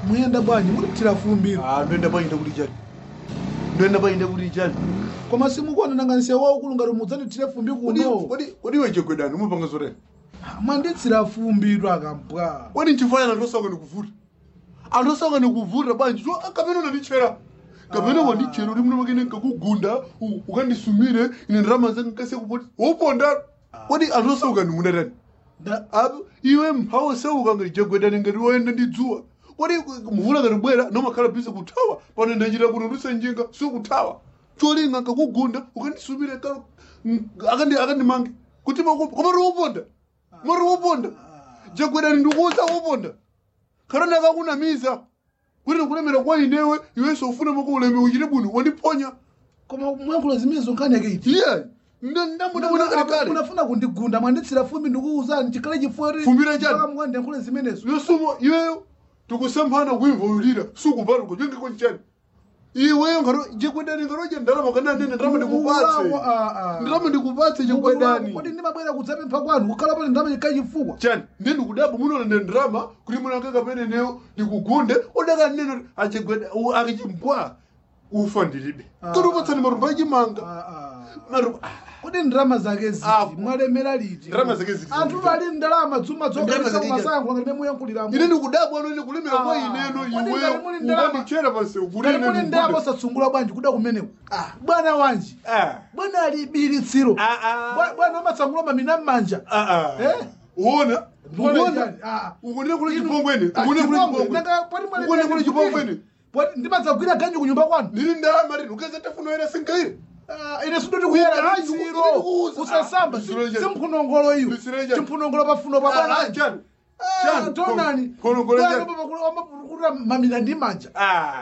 muyenda bwanji mulipitira fumbiro Ah, ndoenda painde kuti chani ndoenda painde kuti chani koma simukuonananga nsewu waukulu ngati mudzandithire fumbi kuno kodi iwe chegwedani umapanga zotani mwanditsira fumbiro akambwa kodi nchifanya anthu osauka ndikuvuta anthu osauka ndikuvuta bwanji so kapena unandichera kapena wandichera uli muno makene nkakugunda u- ukandisumire ine ndarama zanga nkase kupoti woponda kodi anthu osauka ndimunatani Apo, iwe mphawa osauka ngati chegwedani ngati woyenda ndi dzuwa kodi mvula ngati bwera nomakhala bise kuthawa pano ndachita kuti nduse njinga sikuthawa cholinga nkakugunda ukandisumire ka- m- akandi akandimange kuti komati woponda mari woponda chegwedani ndikuuza woponda kana ndakakunamiza kuti ndikulemera kwa inewe iwenso ufune mako uleme uchite bwino wandiponya koma mwankhulo zimene zonkhani iti iye ndambudabona kale kale unafuna kundigunda mwanditsira fumbi ndikuwuzani chikhale chifukwa Fumbira chani? mukandiyankhule zimenezo yosumo iweyo tikusemphana kuimva ulira sukupata kuchengeko nchani iweyo ngaro jekwedani ngaroje ndarama kana nene ndarama ndikupatse ndarama ndikupatse jekwedani kodi ndimabwera kudzapempha kwanu kukhala pali ndalama chikhale chifukwa chani ndi ndikudaba munoona ne ndarama kuti munakaka peneneyo ndikugunde odaka neno achegweda akichimpwa ufa ndilibe Ah. tolupatsani marumba achimanga marumba kodi ndalama zake ziti Ah. mwalemera liti Ndalama zake ziti. anthu ali ndalama dzuma Ndalama zake zokasankho ngati memuyankhuliramo ine ndikudabwa ano ine kulemera kwa Ah. ineno Kodi ngati iweyo muli ndalama- ukandichera pansewu kuti ngati ine muli ndalama ndikugunde. osatsungula bwanji kuda kumeneko bwana wanji Ah. bwana ali bilitsiro Ah, ah. Bwa- bwana umatsangula mamina m'manja Ah, ah. Eh? uona Bwana uona chani? Ah. ukunire kule Inu- chipongweni Ah, ukunire kule chipongwe. chipongweni Nanga pali mwale ukunire mbele kule chipongweni Poti ndimadzagwira ganji kunyumba kwanu ndili ndalama rino ukeza tafuno era singaire Ah, ine sindoti kuyera Ah, litsiro ndikukuuza. usasamba Ah, ndisiro chani? simphunongolo iyo Ndisiro chani? chimphunongolo pafuno pa bwana wanji. chani Ah, chani? tonani Phunongolo chani? amapukuta mamina ndi manja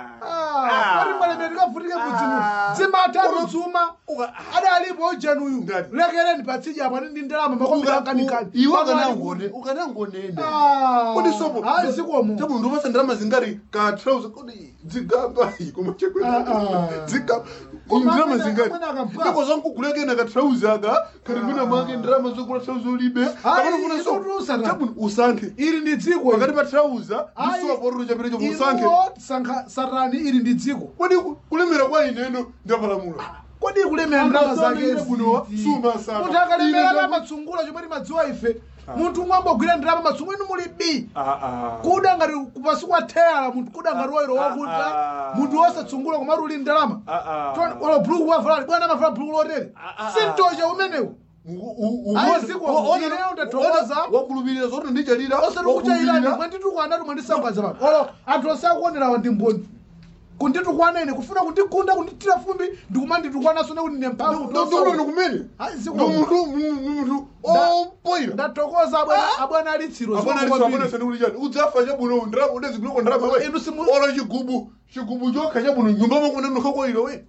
Ah. pali mwale ndikavutike kudzimu Ah. dzimatatu dzuma Uka- adalipo ujanuyu Ndani? lekereni patsija apa ndi ndalama makombera kanikani iwe ukanangone ukanangonene Ah. kodi sopo Hayi, zikomo. tabu ndopasa ndalama zingari ka trouser kodi dzigamba koma Ah, ah. dzigamba Koma ndalama amene- zingari amene akabva. ndiko zankukulekena ka trouser aka kali mwina mwake ndalama zokula trouser ulibe kapano kuna so inu usana. tabu usankhe ili ndi dziko pakati pa trouser Hayi. ndi sopo ruru chapita chopo usankhe iwo sankha satani ili ndi dziko kodi ku- kulemera kwa ineno ndapalamula kodi kulemera ndalama zake buno suma sana munthu akalemera Ine la ndaku- matsungula chomwe timadziwa ife munthu umwe ambogwira ndalama matsungula inu muli b Ah, ah. kuda ngati kupasi kwa thera munthu kuda ngati wairo Ah, wakuta ah. munthu wosatsungula komatu uli ndalama Ah, ah. Toni- wala buluku wavala bwana amavala buluku lotere Ah, ah, sintocha umenewu Ayi, ziko, ineyo ndathokoza. wakulupirira zoti ndichalira osati kuchairani mwanditukwana mwandisambaza pano olo anthu osakuonerawa ndi mboni kunditukwana ine kufuna kundigunda kunditira fumbi ndikumanditukwananso nekuti ine mphamvu ndikulono kumene Ayi, ziko. munthu munthu Nda- opoira ndatokoza abwana- abwana alitsiro abona sani chani udzafa chabuno ndirama udaziguloko ndirama we Inu simu- olo chigubu chigubu chokha chabuno nyumba makuna nokhakoiro we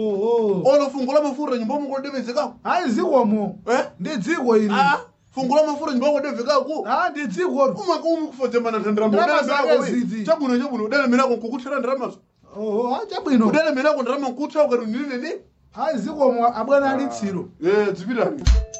olo fungo la mafuta nyumba makodevedzekako hayi zikomo Eh? ndi dziko ili fungo la mafuta nyumba makodevekako Ah, ndi dziko umakumi kufadzemana Ndirama zake zidzi. ndirama chabuno chabuno udalemerako nkukuthira ndiramazo oho ah, chabwino udalemerako ndirama nkutha ukati ndinene hayi zikomo abwana alitsiro Eh, dzipitani